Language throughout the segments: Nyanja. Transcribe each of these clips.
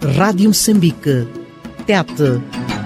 Rádio Moçambique. Tete.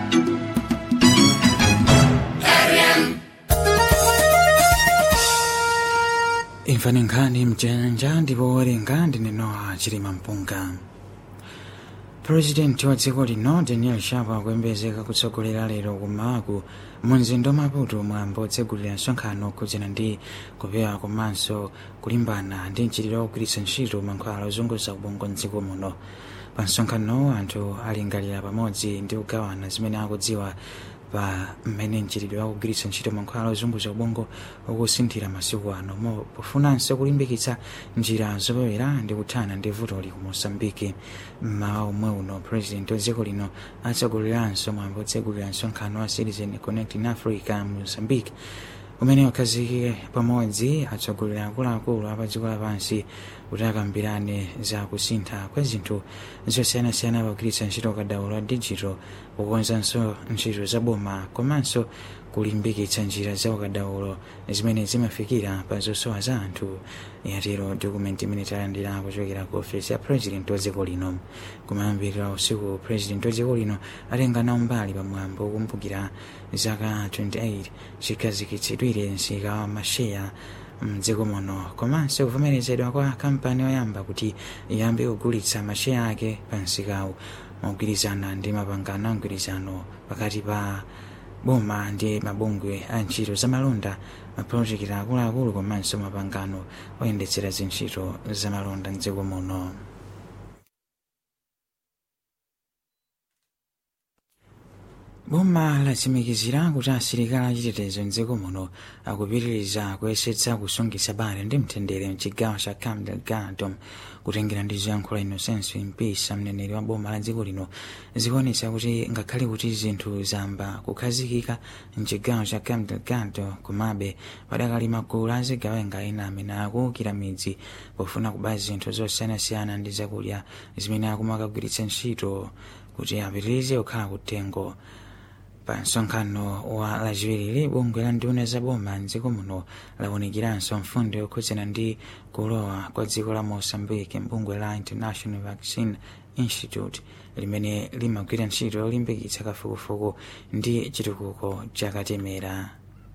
imvani nkhani mchenja ndipo werenga ndinenowa chilima mpunga purezidenti wa dziko lino daniel shapo akuyembekezeka kutsogolera lero kumawaku mu mzinda wa maputo mwambo otsegulira msonkhano okhudzana ndi kupewa komanso kulimbana ndi mchitidwe wogwiritsa ntchito mankhwala ozunguza ubongo mdziko muno pa msonkhanowo anthu alingalira pamodzi ndi kugawana zimene akudziwa pa mmene mchitidwe wakugwiritsa ntchito mankhwala ozunguza ubongo ukusinthira masiku ano mo pofunanso kulimbikitsa njira zopewera ndi kuthana ndi vutoli ku mosambiki mmawa omwe uno president wa dziko lino atsogoleranso mwambo otsegulira msonkhano wa citizen connecting africa mu mozambique umene ukhazikike pamodzi atsogolera akuluakulu apa dziko lapansi kuti akambirane za kusintha kwa zinthu zosiyanasiyana pogwiritsa ntchito ukadaulo wa digital kukonzanso ntchito za boma komanso kulimbikitsa njira za ukadaulo zimene zimafikira pa zosowa za anthu yatero dokumenti imene talandira kuchokera ku ofesi ya president wa dziko lino kumayambirira usiku president wa dziko lino atenga nawo mbali pamwambo kumbukira zaka 28 chikhazikitsidwire msika wa masheya mdziko muno komanso kuvomerezedwa kwa kampani yoyamba kuti iyambe kugulitsa masheya ake pa msikawu mogwirizana ndi mapangano a mgwirizano pakati pa boma ndi mabungwe a ntchito zamalonda mapulojekiti akuluakulu komanso mapangano oyendetsera zintchito zamalonda mdziko muno boma latsimikizira kuti asilikali achitetezo mdziko muno akupitiriza kuyesetsa kusungitsa bata ndi mtendere mchigawo cha cabo delgado kutengera ndi zoyankhula inosenso mpisa mneneri wa boma la dziko lino zikuonetsa kuti ngakhale kuti zinthu zamba kukhazikika mchigawo cha cabo delgado komabe padakali magulu azigawenga ena amene akuwukira midzi pofuna kuba zinthu zosiyanasiyana ndi zakudya zimene akumakagwiritsa ntchito kuti apitirize kukhala kutengo pa msonkhano wa lachiwiri bungwe la nduna za boma mdziko muno lawunikiranso mfundo yokhudzana ndi kulowa kwa dziko la mosambike mbungwe la international vaccine institute limene limagwira ntchito yolimbikitsa kafukufuku ndi chitukuko chakatemera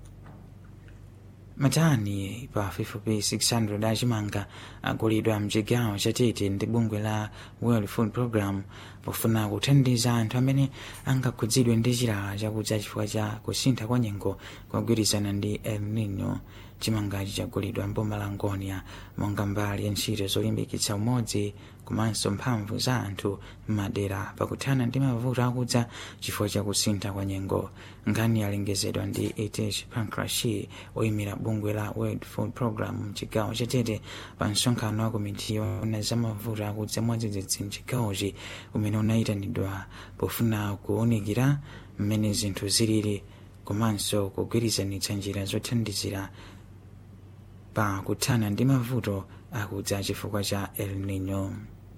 matani pafupifupi 600 achimanga agulidwa mchigawo chatete ndi bungwe la world food program pofuna kuthandiza anthu amene angakhudzidwe ndi chilala chakudza chifukwa cha kusintha kwa nyengo kwagwirizana ndi el nino chimangachi chagulidwa mboma la ngonia monga mbali ya ntchito zolimbikitsa umodzi komanso mphamvu za anthu m'madera pakuthana ndi mavuto akudza chifukwa cha kusintha kwa nyengo nkhani yalengezedwa ndi etish pankrashi oyimira bungwe la world food program mchigawo chatete pa msonkhano wa komiti yoona za mavuto akudza mwadzidzidzi mchigawochi umene unayitanidwa pofuna kuwunikira mmene zinthu zilili komanso kugwirizanitsa njira zothandizira pa kuthana ndi mavuto akudza chifukwa cha el nino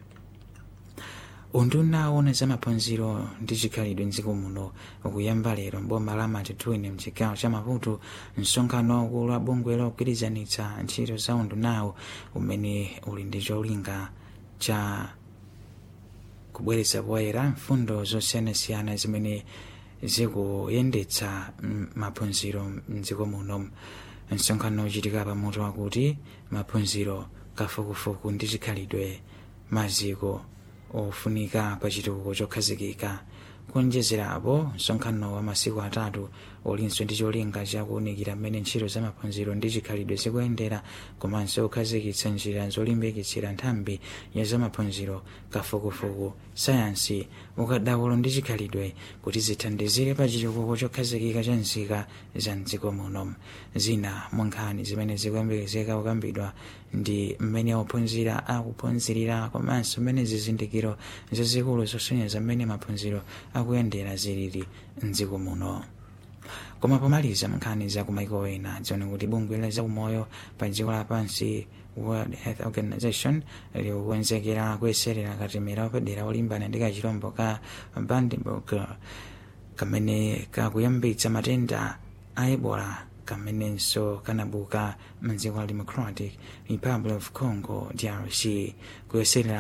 unduna owona za maphunziro ndi chikhalidwe mdziko muno ukuyamba lero mboma la matitwini mchigawo cha maputo msonkhano waukulu wa bungwe logwirizanitsa ntchito za undunawo umene uli ndi cholinga cha kubweretsa poyera mfundo zosiyanasiyana zimene zikuyendetsa maphunziro mdziko muno msonkhano uchitika pamutu wakuti maphunziro kafukufuku ndi chikhalidwe maziko ofunika pa chitukuko chokhazikika kuonjezerapo msonkhano wa masiku atatu ulinso ndi cholinga chakuwunikira mmene ntchito za maphunziro ndi chikhalidwe zikuyendera komanso kukhazikitsa njira zolimbikitsira nthambi ya za maphunziro kafukufuku sayansi ukadaulo ndi chikhalidwe kuti zithandizire pa chitukuko chokhazikika cha nzika za mdziko muno zina mwa nkhani zimene zikuyembekezeka kukambidwa ndi mmene ophunzira akuphunzirira komanso mmene zizindikiro zazikulu zosonyeza mmene maphunziro akuyendera zilili mdziko muno koma pomaliza nkhani za kumaiko ena dzione kuti bungwe la zaumoyo pa dziko lapansi world health organization likukonzekera kuyeserera katemera wapadera olimbana ndi kachilombo ka brandenburg kamene kakuyambitsa matenda a ebola kamenenso kanabuka mdziko la democratic republic of congo drc kuyeserera